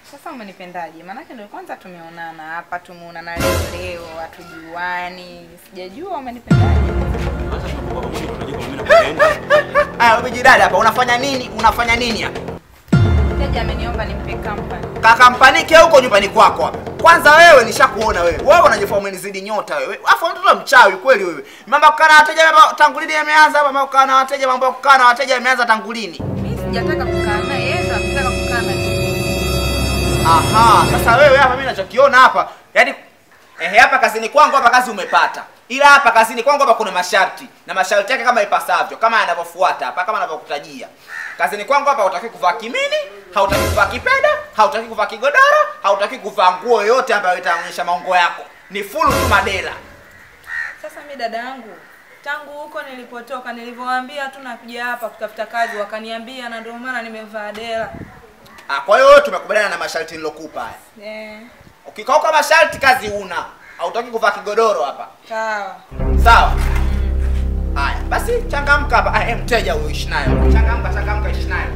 Sasa umenipendaje? Maanake ndio kwanza tumeonana hapa, tumeonana leo leo, hatujuani. Sijajua umenipendaje. Sasa tunapokuwa pamoja unajua kama mimi nakupenda. Aya, wewe dada hapa unafanya nini? Unafanya nini hapa? Mteja ameniomba nimpe company. Kakampanike huko nyumbani kwako hapa. Kwanza wewe nishakuona wewe. Wewe unajifanya umenizidi nyota wewe. Afu mtoto mchawi kweli wewe. Mambo ya kukaa na wateja mambo tangu lini yameanza hapa? Mambo ya kukaa na wateja, mambo ya kukaa na wateja yameanza tangu lini? Mimi sijataka kukaa naye, yeye ndo anataka kukaa na mimi. Aha, sasa wewe hapa mimi nachokiona hapa, yaani ehe hapa kazini kwangu hapa kazi umepata. Ila hapa kazini kwangu hapa kuna masharti na masharti yake kama ipasavyo, kama yanavyofuata hapa kama anavyokutajia. Kazini kwangu hapa hutaki kuvaa kimini, hautaki kuvaa kipeda, hautaki kuvaa kigodoro, hautaki kuvaa nguo yoyote ambayo itaonyesha maungo yako. Ni full tu madela. Sasa mi dada yangu, tangu huko nilipotoka, nilivyowaambia tu nakuja hapa kutafuta kazi, wakaniambia, na ndio maana nimevaa dela. Ah, kwa hiyo wewe tumekubaliana na masharti nilokupa haya. Eh, Ukikauka masharti kazi una. Hautaki kuvaa kigodoro hapa. sawa. Sawa. Haya, basi changamka hapa. Ah, eh, mteja huyo ishi naye. Changamka, changamka ishi naye.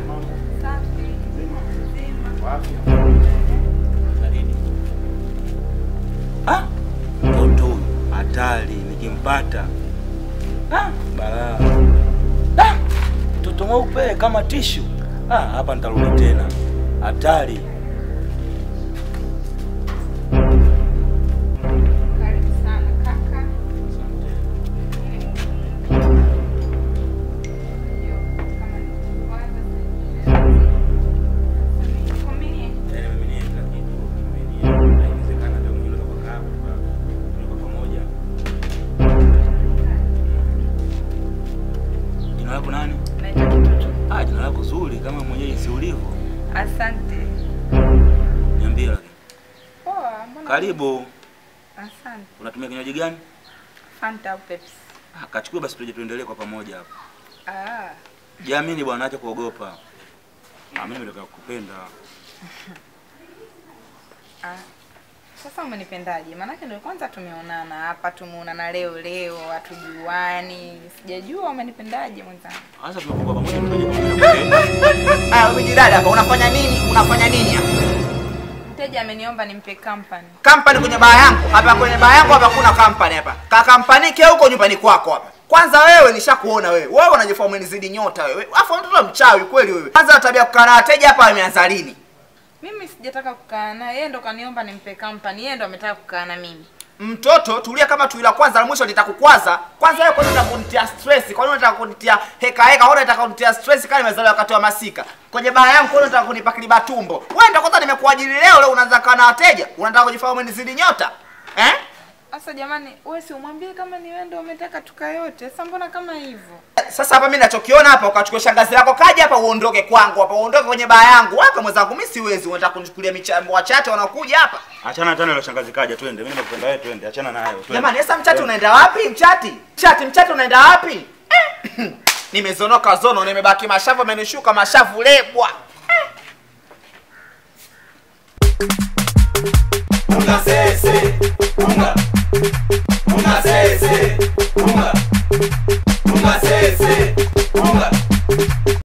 Ah, mtoto huyu hatari nikimpata. Ah, balaa. Ah, mtoto mweupe kama tishu. Ah, hapa nitarudi tena. Hatari. Karibu sana kaka. Yaani mimi ni kila kitu. Mimi ni inawezekana ndio mwenyewe kwa kaa kwa pamoja. Jina lako nani? Naitwa Kitutu. Ah, jina lako zuri kama mwenyewe si ulivyo. Asante. Niambie lakini. Poa, mbona? Karibu. Asante. Unatumia kinywaji gani? Fanta au Pepsi? Ah, kachukue basi tuje tuendelee kwa pamoja hapa. Ah, Jiamini bwana, acha kuogopa. Ah, mimi nataka kukupenda. ah. Sasa umenipendaje? Maanake ndio kwanza tumeonana hapa, tumeonana leo leo, hatujuani. Sijajua umenipendaje mwenzangu. Sasa tunapokuwa pamoja unajua kama mimi nakupenda. Aya, wewe dada hapa unafanya nini? Unafanya nini hapa? Mteja ameniomba nimpe company. Kampani kwenye baa yangu. Hapa kwenye baa yangu hapa kuna kampani hapa. Kakampanike huko nyumbani kwako hapa. Kwanza wewe nishakuona wewe. Wewe unajifanya umenizidi nyota wewe. Afu mtoto mchawi kweli wewe. Kwanza tabia kukaa na wateja hapa imeanza lini? Mimi sijataka kukaa naye, yeye ndo kaniomba nimpe company, yeye ndo ametaka kukaa na mimi. Mtoto tulia kama tui la kwanza la mwisho litakukwaza. Kwanza wewe kwa nini unataka kunitia stress? Kwa nini unataka kunitia heka heka? Kwa nini unataka kunitia stress kama nimezaliwa wakati wa masika? Kwenye baa yangu kwa nini unataka kunipa kiliba tumbo? Wewe ndio kwanza nimekuajiri leo leo unaanza kaa na wateja. Unataka kujifanya umenizidi nyota? Eh? Sasa jamani, wewe si umwambie kama ni wewe ndo umetaka tukae yote. Sasa mbona kama hivyo? Sasa hapa mimi nachokiona hapa ukachukua shangazi lako kaja hapa uondoke kwangu hapa uondoke kwenye baa yangu. Waka mwenzangu mimi siwezi unataka kunichukulia michambo wachache wanaokuja hapa. Achana tena ile shangazi kaja twende. Mimi nakupenda wewe twende. Achana nayo twende. Jamani, sasa mchati unaenda wapi? Mchati? Mchati, mchati unaenda wapi? Eh. Nimezonoka zono, nimebaki mashavu amenishuka mashavu lebwa. Unga sese, unga, unga sese, unga,